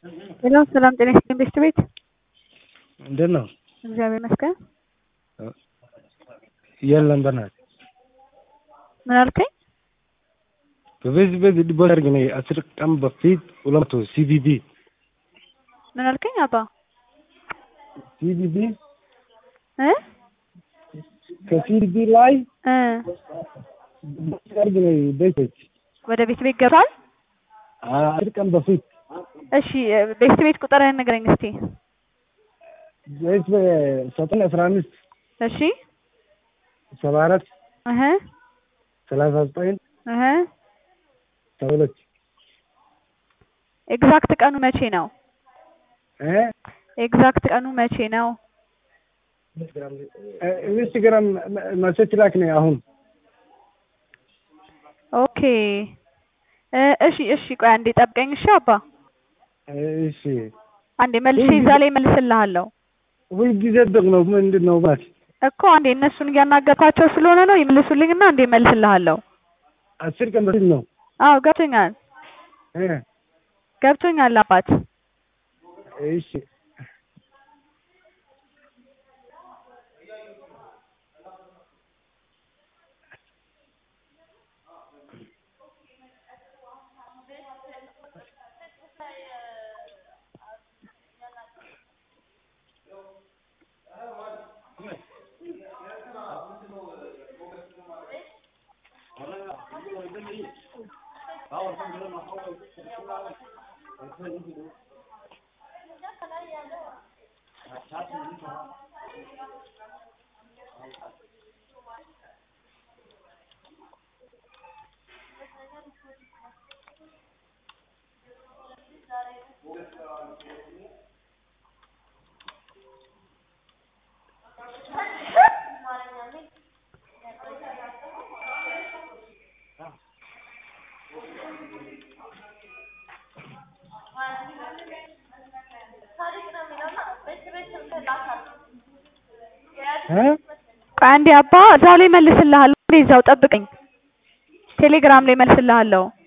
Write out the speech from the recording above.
ሄሎ ሰላም ጤና ይስጥልኝ ቤስት ቤት እንዴት ነው? እግዚአብሔር ይመስገን። የለም በናት ምን አልከኝ? በዚህ በዚህ ዲቦ አድርግ ነው አስር ቀን በፊት ሁለት መቶ ሲቢቢ ምን አልከኝ? አባ ሲቢቢ እ ከሲቢቢ ላይ እ አድርግ ነው ቤቶች ወደ ቤት ቤት ገብቷል። አስር ቀን በፊት እሺ ቤስት ቤት ቁጥርህን ንገረኝ እስቲ። ቤት ዘጠኝ አስራ አምስት እሺ ሰባ አራት እህ ሰላሳ ዘጠኝ እህ ሰባ ሁለት ኤግዛክት ቀኑ መቼ ነው? እ ኤግዛክት ቀኑ መቼ ነው? ኢንስታግራም መሴጅ ላክ ነው አሁን ኦኬ እ እሺ እሺ ቆይ አንዴ ጠብቀኝ እሺ አባ እሺ አንዴ መልሼ እዛ ላይ መልስልሃለሁ ሁልጊዜ ደግሞ ምንድን ነው ማለት እኮ አንዴ እነሱን እያናገርኳቸው ስለሆነ ነው ይመልሱልኝና አንዴ መልስልሃለሁ አስር ቀን በፊት ነው አዎ ገብቶኛል እ ገብቶኛል አባት እሺ እ ቆይ አንዴ አባ እዛው ላይ መልስልሃለሁ እዛው ጠብቀኝ ቴሌግራም ላይ መልስልሃለሁ